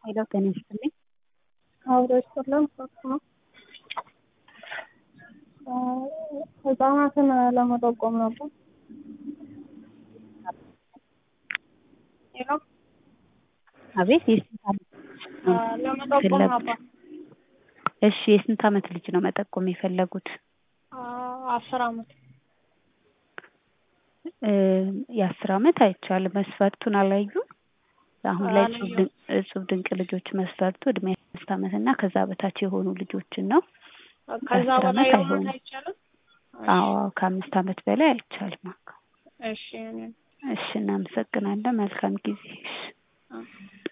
ሄሎ ጤና ይስጥልኝ። አብሮ ይስጥልን ሶስት ነው። ህጻናትን ለመጠቆም ነበር። ሄሎ አቤት የስንት ዓመት ለመጠቆም ነበር። እሺ የስንት ዓመት ልጅ ነው መጠቆም የፈለጉት? አስር አመት እ የአስር ዓመት አይቻልም። መስፈርቱን አላዩም? አሁን ላይ እጹብ ድንቅ እጹብ ድንቅ ልጆች መስፈርቱ እድሜ አምስት ዓመት እና ከዛ በታች የሆኑ ልጆችን ነው። ከዛ አስር በላይ ዓመት የሆነ አይሆንም። አይቻልም። አዎ ከአምስት ዓመት በላይ አይቻልም። እሺ እኔ እሺ እናመሰግናለን። መልካም ጊዜ። እሺ አ-